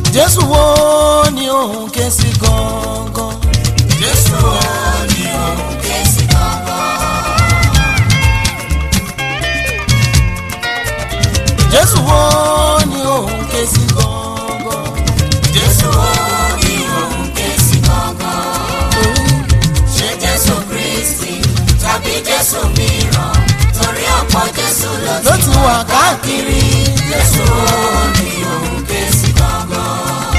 jésù wo ni òun ké sí gangan. Jésù wo ni òun ké sí gangan. jésù wo ni òun ké sí gangan. Jésù wo ni òun ké sí gangan. Ṣé Jésù Kristi tàbí Jésù mìíràn? Torí ọ̀pọ̀ Jésù ló ló ti ti wà káàkiri. Jésù wo ni òun ké sí gangan.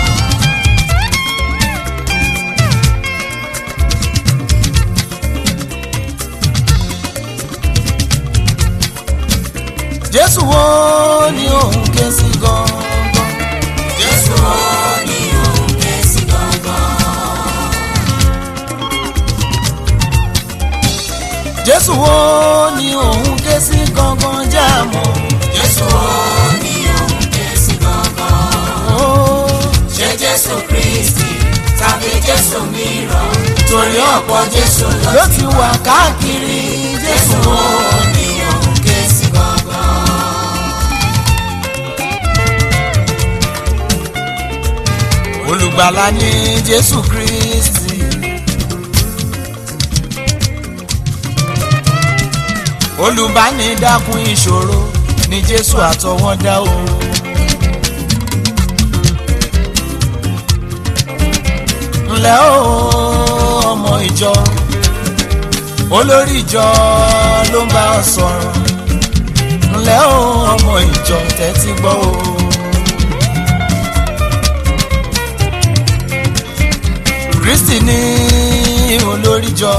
jésù wo ni òun ké sí gangan. Jésù wo ni òun ké sí gangan. jésù wo ni òun ké sí gangan jáàmù. Jésù wo ni òun ké sí gangan. Ó, Ṣé Jésù Kristi tàbí Jésù mìíràn? Torí ọ̀pọ̀ Jésù ló ló ti wà káàkiri. jésù Jésù wo ni òun ké sí gangan. olùgbàlà ni jésù kristi. olùbánidákun ìṣòro ni jésù àtọwọ́dá o. ǹlẹ́ o ọmọ ìjọ olórí ìjọ ló ń bá ọ sọ̀rọ̀ ǹlẹ́ o ọmọ ìjọ tẹ́tí gbọ́ o. kristi ní olórí jọ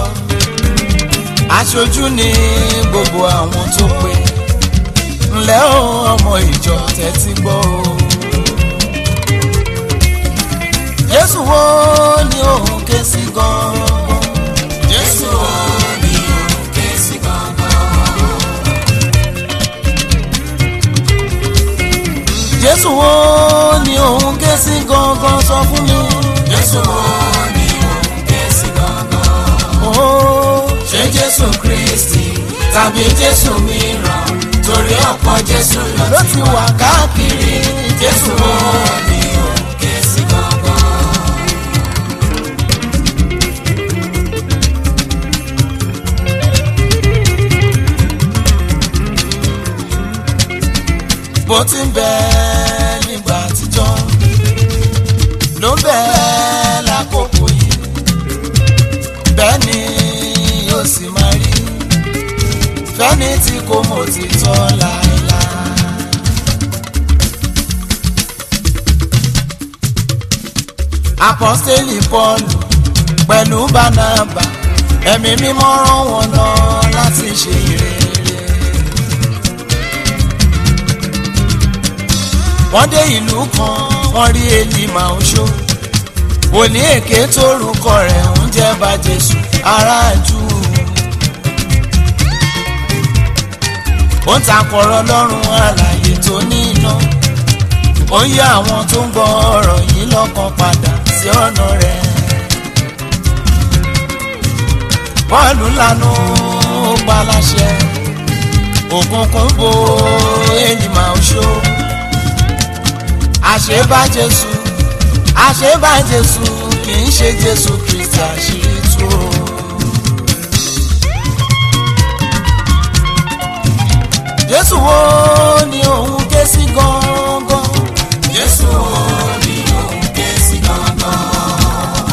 aṣojú ní gbogbo àwọn tó pé ǹlẹ́ o ọmọ ìjọ tẹ́tí gbọ́ o. jésù wo ni òun ké sí gan-an. Jésù wo ni òun ké sí gangan. jésù wo ni òun ké sí gangan sọ fún mi. Jésù wo ni òun ké sí gangan. Ó, Ṣé Jésù Kristi tàbí Jésù mìíràn? Torí ọ̀pọ̀ Jésù ló ló ti ti wà káàkiri. Jésù wo ni òun ké sí gangan. bó ti ń bẹ nígbà àtijọ́ ló ń bẹ lákòókò yìí bẹ́ẹ̀ ni yóò sì máa rí fẹ́ni tí kò mọ̀ ti tọ́ láéláé. apọ́sítélì pọ́ọ̀lù pẹ̀lú bánábà ẹ̀mí mímọ́ rán wọn lọ láti ṣe ìrere. wọ́n dé ìlú kan wọ́n rí elima oṣó òní èké tórúkọ rẹ̀ ń jẹ́ bá jésù aráàjú ó ń takọ̀rọ̀ lọ́rùn àlàyé tó ní iná ó ń yá àwọn tó ń gbọ́ ọ̀rọ̀ yìí lọ́kàn padà sí ọ̀nà rẹ̀ bọ́ọ̀lù lanu ó pa láṣẹ òkùnkùn bo elima oṣó àṣebá jésù àṣebá jésù kì í ṣe jésù kristi àṣírí tú o. jésù wo ni òun ké sí gangan. Jésù wo ni òun ké sí gangan.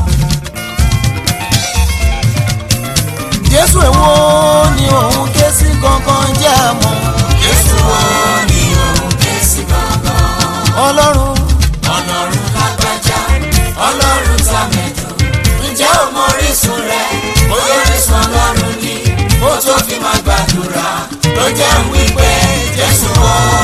jésù èwo ni òun ké sí gangan jẹ́ àmọ́. Jésù wo ni òun ké sí gangan. ọlọ́run Ọlọ́run lágbájá, Ọlọ́run tàmẹ̀dò. Ǹjẹ́ o mọ orísun rẹ̀? Bóyá orísun Ọlọ́run ni. Ó tó fi máa gbàdúrà. Ló jẹ́ ń wí pé Jésù wo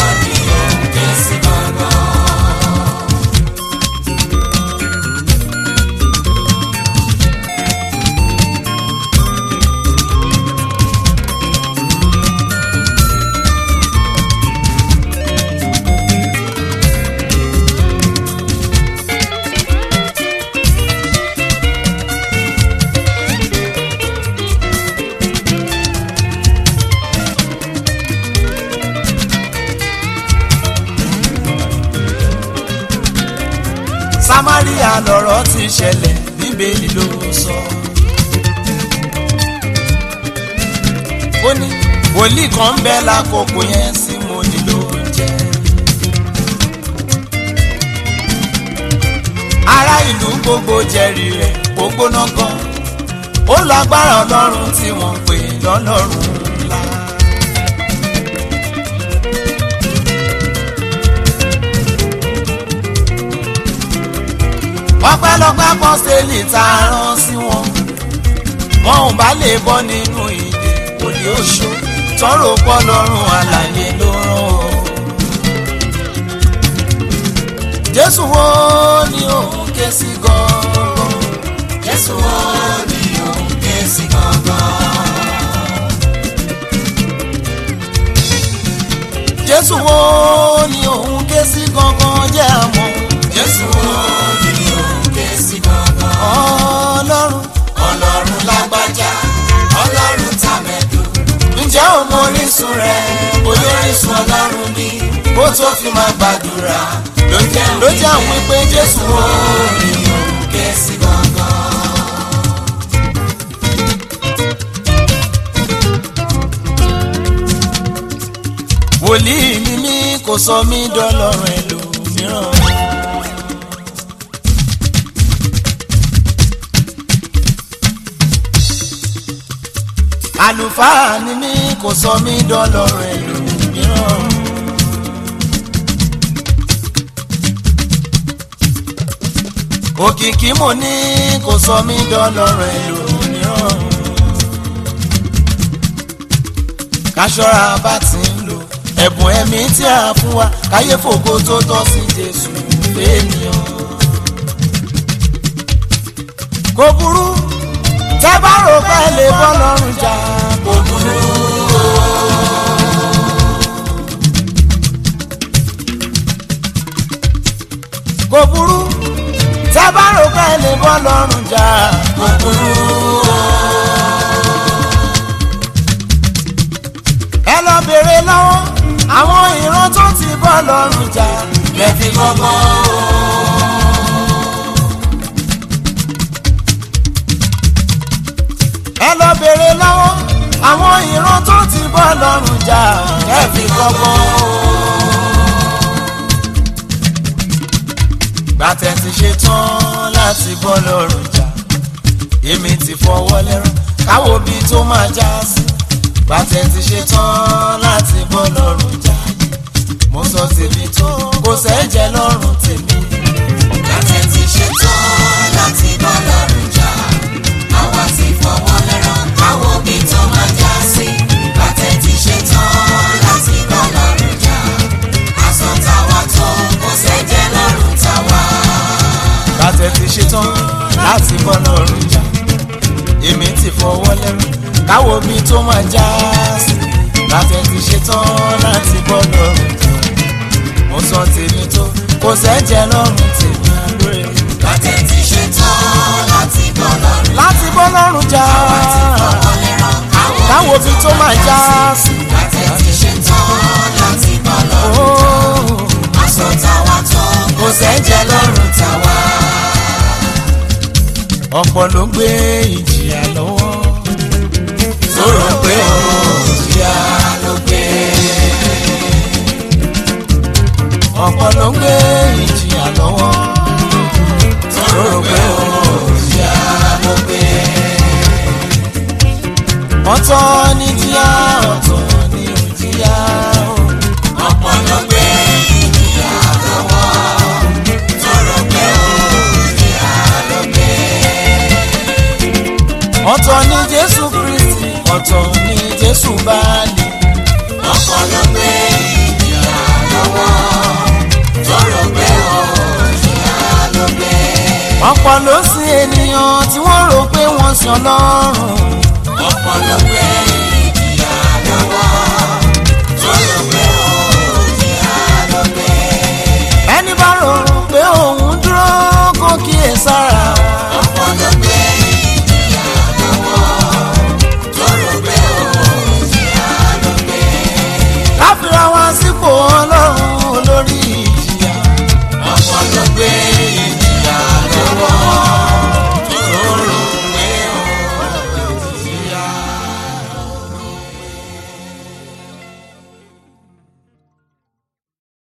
samaria lọ̀rọ̀ ti ṣẹlẹ̀ bíbélì ló sọ. ó ní wòlíì kan ń bẹ lákòókò yẹn sí mo nílò oúnjẹ. ará ìlú gbogbo jẹ́rìí rẹ̀ gbogbo náà gan ó lágbára ọlọ́run tí wọ́n pè lọ́lọ́run ńlá. ọpẹ́lọpẹ́ apọ́sítélì tá a rán sí wọn wọn ò bá lè bọ́ nínú ìdè òní oṣù tọrọ pọ lọ́rùn àlàyé ló rán o. jésù wo ni òun ké sí gan-an. Jésù wo ni òun ké sí gangan? jésù wo ni òun ké sí gangan jẹ́ àmọ́. Jésù wo ni òun ké sí gangan? ọlọ́run Ọlọ́run lágbájá, Ọlọ́run tàmẹ̀dù. ǹjẹ́ o mọ orísun rẹ̀ Olórísun Ọlọ́run ni bó tó fi máa gbàdúrà ló jẹ́ ló jẹ́ àwọn pé jésù wo ni òun ké sí gangan. wòlíì ni mí kò sọ mí dọ́lọ́run ẹlòmíràn. àlùfáà ni mí kò sọ mí dọ́lọ́run ẹlòmíràn. òkìkí mo ní kò sọ mí dọ́lọ́run ẹlòmíràn. káṣọ́ra bá ti ń lò ẹ̀bùn ẹ̀mí tí a fún wa káyé fògo tó tọ́ sí jésù fẹ́ẹ́nìyàn. kò burú tẹ́ bá rò pé lè bọ́ lọ́rùn jà kò burú. kò burú tẹ́ bá rò pé lè bọ́ lọ́rùn jà kò burú. ẹ lọ bèrè lọ́wọ́ àwọn ìran tó ti bọ́ lọ́rùn jà lẹ́fi gbọ́gbọ́n. ẹ lọ bèrè lọ́wọ́ àwọn ìran tó ti bọ́ lọ́rùn jà lẹ́fi gbọ́gbọ́n. gbàtẹ́ ti ṣe tán láti bọ́ lọ́rùn jà èmi ti fọwọ́ lẹ́rán káwo bí tó máa já sí gbàtẹ́ ti ṣe tán láti bọ́ lọ́rùn jà mo sọ tèmi tó kò sẹ́jẹ̀ lọ́rùn tèmi. Gàtẹ́ ti ṣe tán láti bá lọ́rùn jà. Àwa ti fọwọ́ lẹ́rán káwọ́ bí tó máa já sí. Gàtẹ́ ti ṣe tán láti bá lọ́rùn jà. Aṣọ táwa tó kò sẹ́jẹ̀ lọ́rùn táwa. gbàtẹ́ ti ṣe tán láti bọ́ lọ́rùn jà èmi ti fọwọ́ lẹ́rán káwo bí tó máa já sí gbàtẹ́ ti ṣe tán láti bọ́ lọ́rùn jà mo sọ tèmi tó kò sẹ́jẹ̀ lọ́rùn tèmi àlóore. Gàtẹ́ ti ṣe tán láti bá lọ́rùn jà. láti bọ́ lọ́rùn jà Àwa ti fọwọ́ lẹ́rán káwo káwọ́ bí tó máa já sí. Gàtẹ́ ti ṣe tán láti bá lọ́rùn jà. Oh. Aṣọ táwa tó kò sẹ́jẹ̀ lọ́rùn táwa. ọ̀pọ̀ ló gbé ìjìyà lọ́wọ́ tó rò pé Ìyá ló gbé. ọ̀pọ̀ ló gbé ìjìyà lọ́wọ́ tó rò pé Ìyá ló gbé. ọ̀tọ̀ ní jíyà ọ̀tọ̀ ní òjìyà o. Ọ̀pọ̀ ló gbé ìyá lọ́wọ́. Tọrọ pé ó ìyá ló gbé. ọ̀tọ̀ ní Jésù Kristi ọ̀tọ̀ ní Jésù báàlì Ọ̀pọ̀ ló gbé ìyá lọ́wọ́. Tọrọ pé ó ìyá ló gbé. ọ̀pọ̀ ló sin ènìyàn tí wọ́n rò pé wọ́n sin Ọlọ́run Ọ̀pọ̀ ló gbé